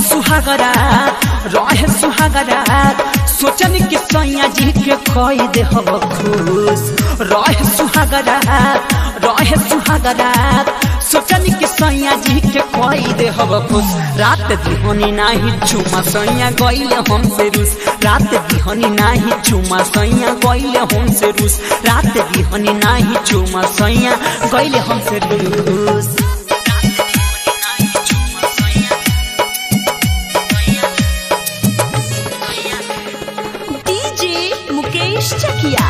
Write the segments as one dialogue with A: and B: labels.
A: सुहागरा रहे सुहागरा सोचन कि सैया जी के कई दे हो खुश रहे सुहागरा रहे सुहागरा सोचन कि सैया जी के कई दे हो खुश रात दिहनी नाही चुमा सैया गइले हमसे रूस रात दिहनी नाही चुमा सैया गइले हमसे रूस रात दिहनी नाही चुमा सैया गइले हमसे रूस
B: डीजे मुकेश चकिया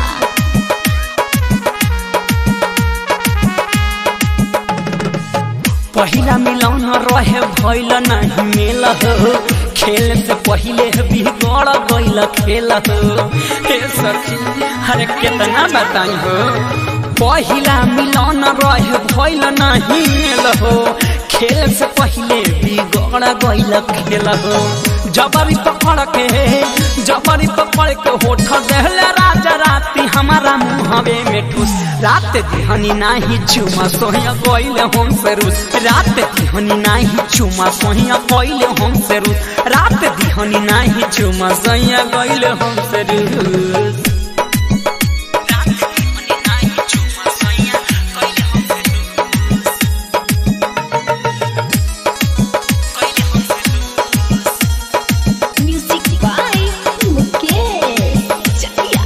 A: पहिला मिलौन रहे भइल नहीं मेल हो खेल से पहिले बिगड़ गइल खेल हो हे सखी अरे कितना बताई हो पहिला मिलौन रहे भइल नहीं मेल हो खेल से पहिले बिगड़ गइल खेल हो जबरी पकड़ के जबरी पकड़ के होठ देहले राजा राती हमारा मुहवे में ठूस रात दिहनी नाही चुमा सोहिया कोइले हम से रूस रात दिहनी नाही चुमा सोहिया कोइले हम से रूस रात दिहनी नाही चुमा सोहिया कोइले हम से रूस रात दिहनी नाही चुमा सोहिया कोइले हम से रूस कोइले हम से रूस
B: म्यूजिक बाय मुकेश चकिया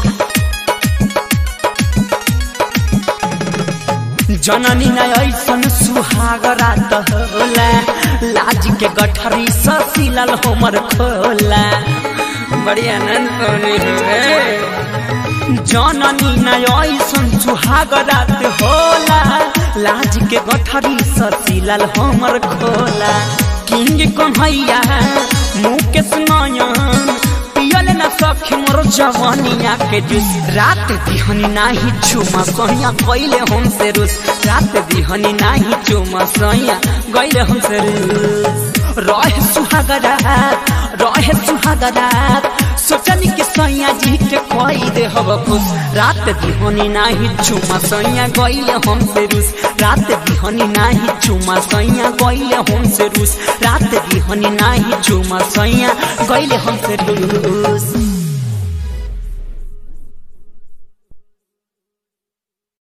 A: जननी न ऐसन सुहाग रात होला लाज के गठरी ससिलल हमर खोला बड़ी आनंद पानी है जननी न ऐसन सुहाग रात होला लाज के गठरी ससिलल हमर खोला किंग कन्हैया मुकेश नयन पियल न सखी मोर जवानिया के जूस रात दिहनी नाही चुमा सहिया गइले हमसे रूस रात दिहनी नाही चुमा सहिया गइले हमसे रूस रहे सुहागरा रहे सुहागरा सोचनी कि सैया जी के कई दे हब खुश रात दिहनी नाही चुमा सैया गइले हमसे रूस रात दिहनी नाही चुमा सैया गइले हमसे रूस रात दिहनी नाही चुमा सैया गइले हमसे रूस